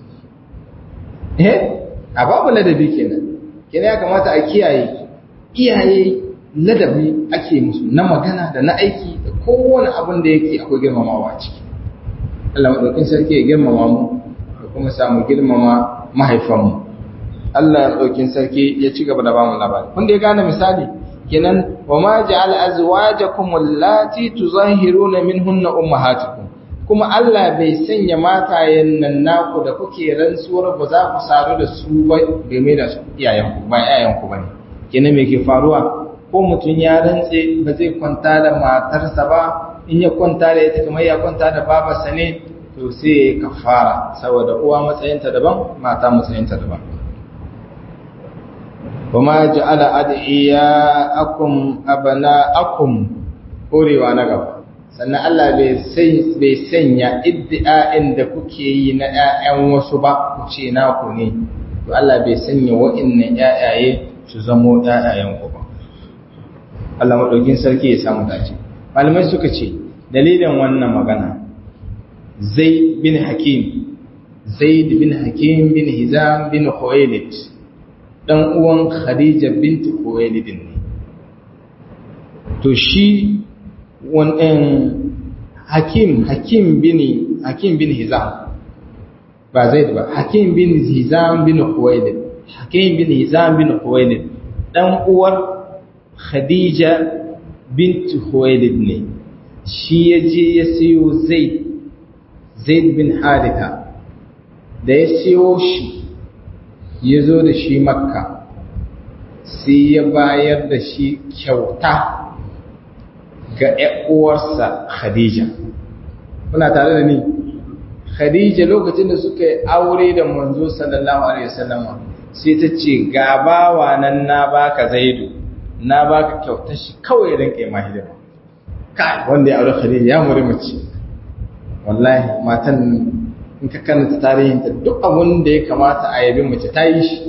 eh a babu ladabi kenan kenan ya kamata a kiyaye iyaye ladabi ake musu na magana da na aiki da kowane abin da yake akwai girmamawa ciki Allah madaukin sarki ya girmama mu da kuma samu girmama mahaifanmu Allah madaukin sarki ya ci gaba da bamu labari kun da ya gane misali kenan wa ma ja'al azwajakum allati tuzahiruna minhunna ummahatukum kuma Allah bai sanya matayen nan naku da kuke rantsuwar ba za ku sadu da su ba game da iyayenku ba iyayenku bane kenan me ke faruwa ko mutum ya rantse ba zai kwanta da matarsa ba in ya kwanta da ita kamar ya kwanta da babarsa ne to sai ya kafara saboda uwa matsayinta daban mata matsayinta daban kuma ja'ala ad'iyaakum abana'akum horewa na gaba sannan Allah bai sanya iddi'a'in da kuke yi na ƴaƴan wasu ba ku ce naku ne to Allah bai sanya wa'annan ƴaƴaye su zamo ƴaƴayen ku ba Allah madaukin sarki ya samu dace malamai suka ce dalilin wannan magana Zaid bin Hakim Zaid bin Hakim bin Hizam bin Khuwailid dan uwan Khadija bint Khuwailid ne to shi wannan Hakim Hakim bin Hakim bin Hizam ba Zaid ba Hakim bin Hizam bin Khuwailid Hakim bin Hizam bin Khuwailid dan uwar Khadija bint Khuwailid ne shi yaje ya siyo Zaid Zaid bin Haritha da ya siyo shi ya zo da shi Makka sai ya bayar da shi kyauta ga uwarsa Khadija kuna tare da ni Khadija lokacin da suka yi aure da manzo sallallahu alaihi wasallam sai ta ce ga bawa nan na baka Zaidu na baka kyautar shi kawai dan kai mahidima kai wanda ya aure Khadija ya muri mace wallahi matan in ka karanta tarihinta duk abin da ya kamata a yabi mace ta yi shi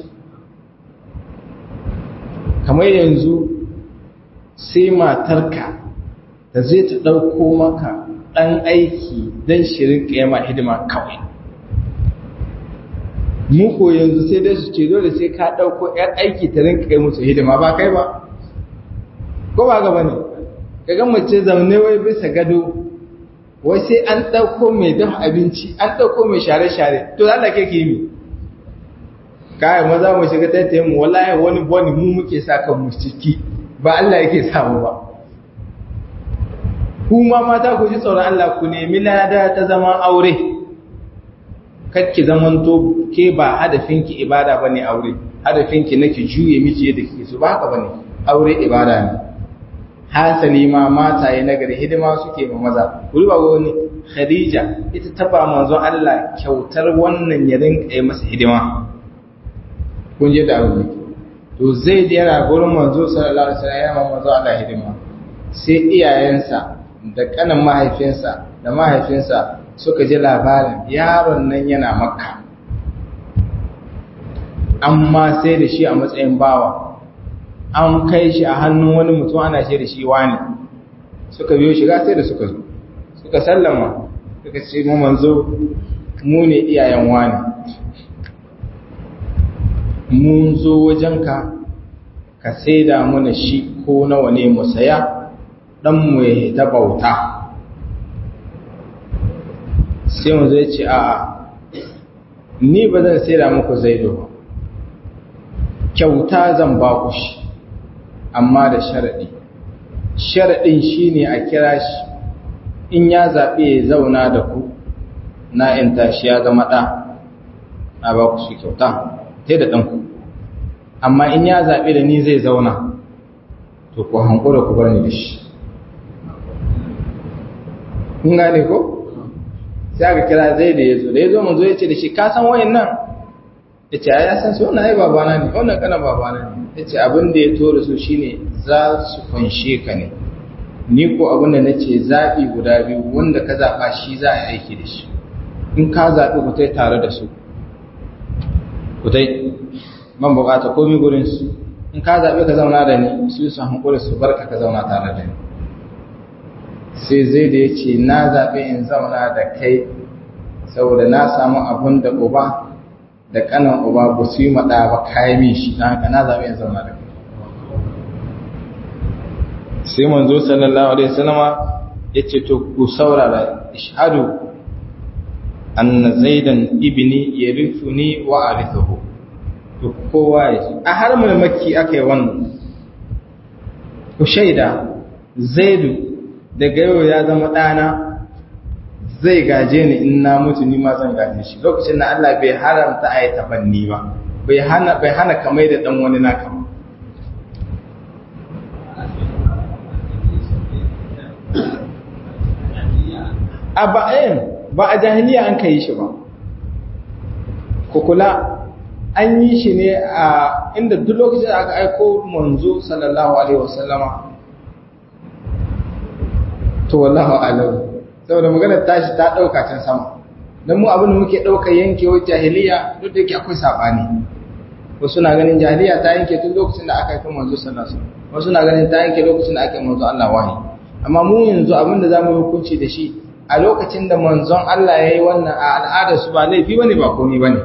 kamar yanzu sai matarka da zai ta ɗauko maka ɗan aiki don shirin ƙyama hidima kawai muku yanzu sai dai su ce dole sai ka ɗauko ‘yar aiki ta rinka kai musu hidima ba kai ba ko ba gaba ne ka mace zaune wai bisa gado wai sai an ɗauko mai dafa abinci an ɗauko mai share-share to Allah ke ke mi kayan maza mu shiga taitayin mu wallahi wani boni mu muke sa kan mu ciki ba Allah yake samu ba kuma mata ku ji tsoron Allah ku nemi lada ta zaman aure kakki zamanto ke ba hadafinki ibada bane aure hadafinki nake juye miki yadda kike so ba haka bane aure ibada ne hasali ma mataye na gari hidima suke ma maza kuri ba wani khadija ita ta ba manzon Allah kyautar wannan ya rinka yi masa hidima kun je da aure to zai da yana gurin manzo sallallahu alaihi wasallam yana manzo Allah hidima sai iyayensa da kanan mahaifinsa da mahaifinsa suka ji labarin yaron nan yana makka amma sai da shi a matsayin bawa an kai shi a hannun wani mutum ana ce da shi wani suka biyo shiga sai da suka zo suka sallama suka ce mu manzo mu ne iyayen wani mun zo wajenka ka saida mana shi ko nawa ne mu saya dan mu ya ta bauta sai mu zai ce a'a ni ba zan saida muku zaido ba kyauta zan ba ku shi amma da sharaɗi sharaɗin shi ne a kira shi in ya zaɓe ya zauna da ku na in tashi ya zama ɗa a ba ku shi kyauta ta da ɗanku amma in ya zaɓe da ni zai zauna to ku hankura ku bar ni da shi kun gane ko sai aka kira zai da ya zo da ya zo mun zo ya ce da shi ka san wayan nan ya ce ya san su wannan ai babana ne wannan kana babana ne ya ce abin da ya tora su shine za su fanshe ka ne ni ko abin da na ce zaɓi guda biyu wanda ka zaɓa shi za a aiki da shi in ka zaɓi ku tai tare da su ku tai man bukata komi gurin su in ka zaɓi ka zauna da ni su su hankuri su barka ka zauna tare da ni sai zai da ya ce na zaɓi in zauna da kai saboda na samu abun da uba da kanan uba ba su yi maɗa ba kayan min shi na haka na zaɓi in zauna da kai sai manzo sallallahu alaihi wasallama yace to ku saurara ishhadu anna zaidan ibni yarithuni wa arithuhu to kowa ya ji a har mai makki aka yi wannan ku shaida zaidu daga yau ya zama ɗana zai gaje ni in na mutu ni ma zan gaje shi lokacin da Allah bai haramta a yi tabanni ba bai hana bai hana kamar da dan wani naka ba a ba'ayin ba a jahiliya an kai shi ba ku kula an yi shi ne a inda duk lokacin da aka aiko manzo sallallahu alaihi wasallama to wallahu alam saboda maganar tashi ta dauka can sama dan mu abin da muke dauka yankewar jahiliya duk da yake akwai sabani wasu na ganin jahiliya ta yanke tun lokacin da aka aiko manzo sallallahu alaihi wasallam wasu na ganin ta yanke lokacin da aka yi manzo Allah wahayi amma mu yanzu abin da zamu hukunci da shi a lokacin da manzon Allah yayi wannan a al'adar su ba laifi bane ba komai bane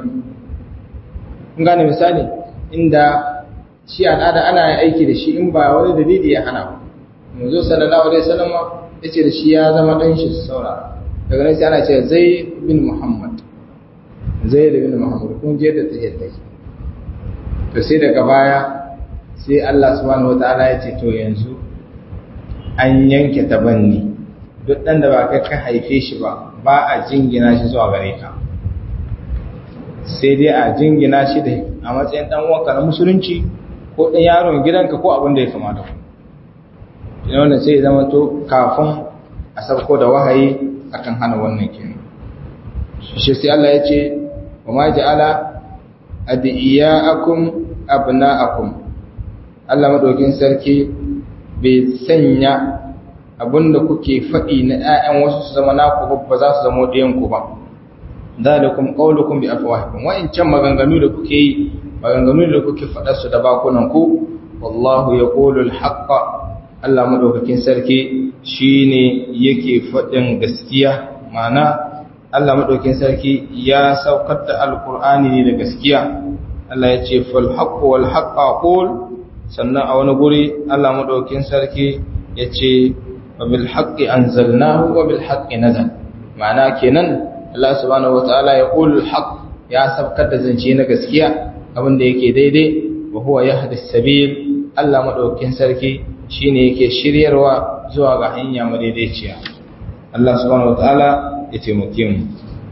kun gane misali inda shi al'ada ana aiki da shi in ba wani dalili ya hana ba manzo sallallahu alaihi wasallam yace da shi ya zama dan shi saura daga nan sai ana ce zaid bin muhammad zaid bin muhammad kun je da take take to sai daga baya sai Allah subhanahu wataala ya ce to yanzu an yanke tabanni duk dan da ba kai ka haife shi ba ba a jingina shi zuwa gare ka sai dai a jingina shi da a matsayin dan uwanka na musulunci ko dan yaron gidanka ko abin da ya kamata ku ina wannan sai ya zama to kafin a sauko da wahayi akan hana wannan kenan shi sai Allah ya ce wa ma ja'ala adiyaakum abna'akum Allah madaukin sarki bai sanya abinda kuke faɗi na ƴaƴan wasu su zama naku ba za su zama ɗayan ku ba zalikum qawlukum bi afwahikum wa in can maganganu da kuke yi maganganu da kuke faɗa su da bakunan ku wallahu yaqulu al-haqqa Allah madaukakin sarki shine yake faɗin gaskiya ma'ana Allah madaukakin sarki ya saukar da alqur'ani ne da gaskiya Allah ya ce fal haqqu wal haqqa qul sannan a wani guri Allah madaukakin sarki ya ce wa bil haqqi anzalnahu wa bil haqqi nazal ma'ana kenan Allah subhanahu wataala ya qul haqq ya saukar da zance na gaskiya abinda yake daidai wa huwa yahdi sabil Allah madaukakin sarki shine yake shiryarwa zuwa ga hanya madaidaiciya Allah subhanahu wataala ya taimake mu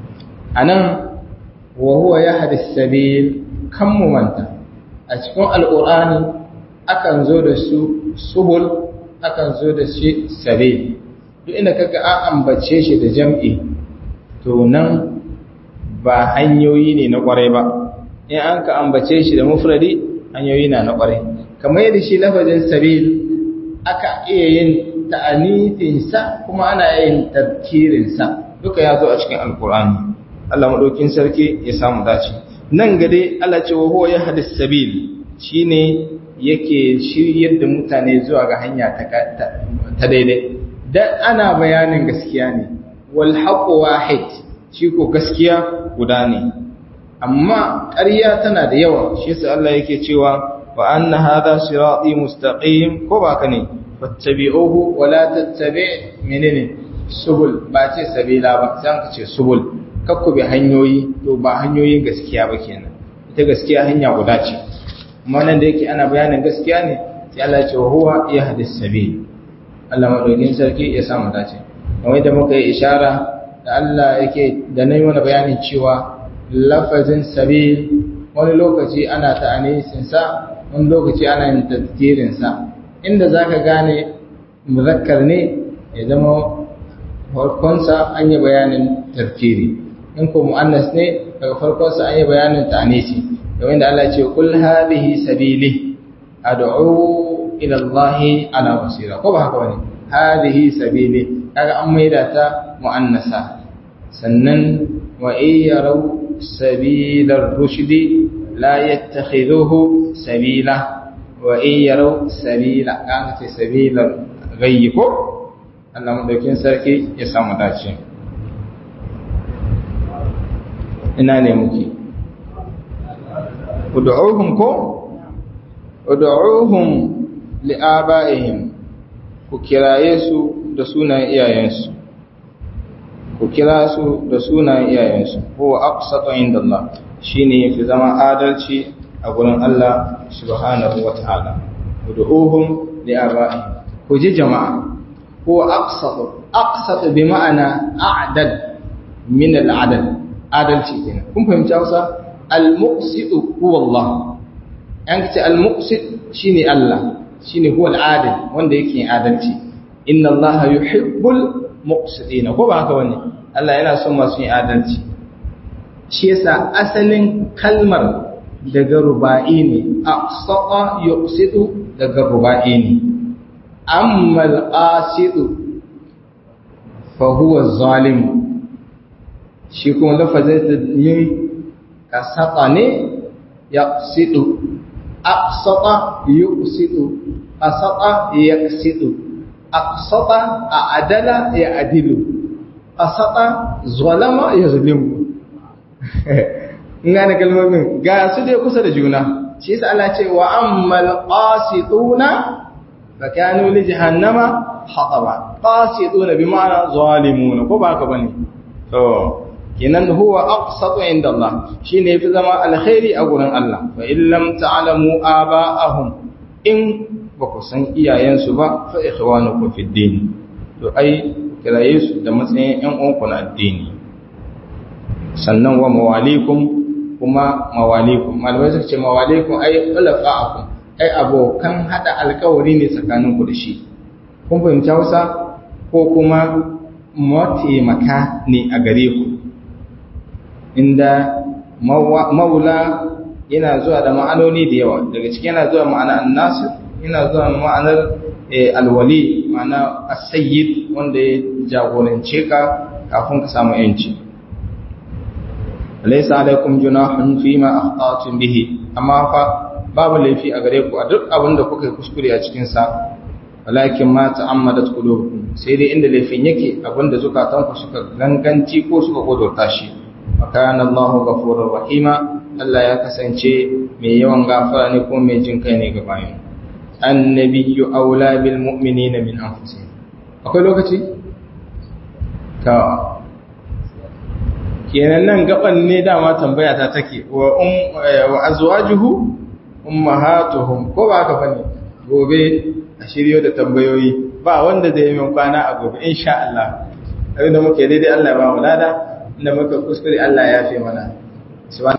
anan wa huwa yahdi sabil kan mu manta a cikin alqur'ani akan zo da su subul akan zo da shi sabil duk inda kaga an ambace shi da jam'i to nan ba hanyoyi ne na kwarai ba in an ka ambace shi da mufradi hanyoyi na na kwarai kamar yadda shi lafazin sabil aka iya yin ta'anifinsa kuma ana yin tafkirinsa duka ya zo a cikin alkur'ani Allah maɗaukin sarki ya samu dace nan gade Allah ce wa huwa yahdis sabil shine yake shiryar da mutane zuwa ga hanya ta daidai dan ana bayanin gaskiya ne wal haqqu wahid shi ko gaskiya guda ne amma ƙarya tana da yawa shi yasa Allah yake cewa wa anna hadha sirati mustaqim ko ba ka ne fattabi'uhu wa la tattabi' menene subul ba ce sabila ba sai ka ce subul kakku bi hanyoyi to ba hanyoyin gaskiya ba kenan ita gaskiya hanya guda ce amma nan da yake ana bayanin gaskiya ne sai Allah ya ce wa huwa yahdis sabil Allah madaukin sarki ya samu dace kamar da muka yi ishara da Allah yake da nayi mana bayanin cewa lafazin sabil wani lokaci ana ta'anisin sa wani lokaci ana yin tazkirin sa inda zaka gane muzakkar ne ya zama farkonsa an yi bayanin tafkiri in ko mu'annas ne daga farkonsa an yi bayanin ta'anisi domin da Allah ce kul hadhihi sabili ad'u ila Allah ala basira ko ba haka bane hadhihi sabili kaga an maida ta mu'annasa sannan wa yaraw sabilar rushdi la yattakhidhuhu sabila wa yaraw sabila kaga ce sabilar gayyi ko Allah madaukin sarki ya samu dace ina ne muke ud'uhum ko ud'uhum li'aba'ihim ku kiraye su da sunan iyayensu ku kira su da sunan iyayensu huwa aqsatu indallah shine yafi zama adalci a gurin Allah subhanahu wataala ud'uhum li'aba'ihim ku ji jama'a huwa aqsatu aqsatu bi ma'ana a'dad min al'adad adalci kenan kun fahimci Hausa al-muqsitu huwa Allah an ce al-muqsit shine Allah shine huwa al-adil wanda yake adalci inna Allah yuhibbul muqsitina ko ba haka bane Allah yana son masu yin adalci shi yasa asalin kalmar daga ruba'i ne aqsata yuqsitu daga ruba'i ne amma al-qasitu fa huwa zalim shi kuma lafazin da yin kasata ne yaqsitu aqsata yuqsitu qasata yaqsitu aqsata a'dala ya'dilu qasata zalama yazlimu ina da kalmomin ga su dai kusa da juna shi yasa Allah ce wa ammal qasituna fa kanu li jahannama hataba qasituna bi ma'ana zalimuna ko ba haka bane to kinan huwa aqsatu inda Allah shine yafi zama alkhairi a gurin Allah fa in lam ta'lamu aba'ahum in ba ku san iyayensu ba fa ikhwanukum fid din to ai kiraye su da matsayin ƴan uwanku na addini sannan wa mawalikum kuma mawalikum malamai suka ce mawalikum ai ulafa'akum ai abokan hada alkawari ne tsakaninku da shi kun fahimci Hausa ko kuma mataimaka ne a gare ku inda maula yana zuwa da ma'anoni da yawa daga ciki yana zuwa ma'ana annasir yana zuwa ma'anar alwali ma'ana as-sayyid wanda ya jagorance ka kafin ka samu yanci laysa alaikum junahun fima akhta'tum bihi amma fa babu laifi a gare ku a duk abin da kuka yi kuskure a cikin sa walakin ma ta'ammadat qulubukum sai dai inda laifin yake abinda zukatanku suka ganganci ko suka godota shi makana Allahu ghafurur rahima Allah ya kasance mai yawan gafara ne ko mai jin kai ne ga bayan annabiyyu aula bil mu'minina min anfusihim akwai lokaci ta kenan nan gaban ne dama tambaya ta take wa um wa azwajuhu ummahatuhum ko ba haka bane gobe a shiryo da tambayoyi ba wanda zai yi min kwana a gobe insha Allah abinda muke daidai Allah ya ba mu lada inda muka kuskure Allah ya fi mana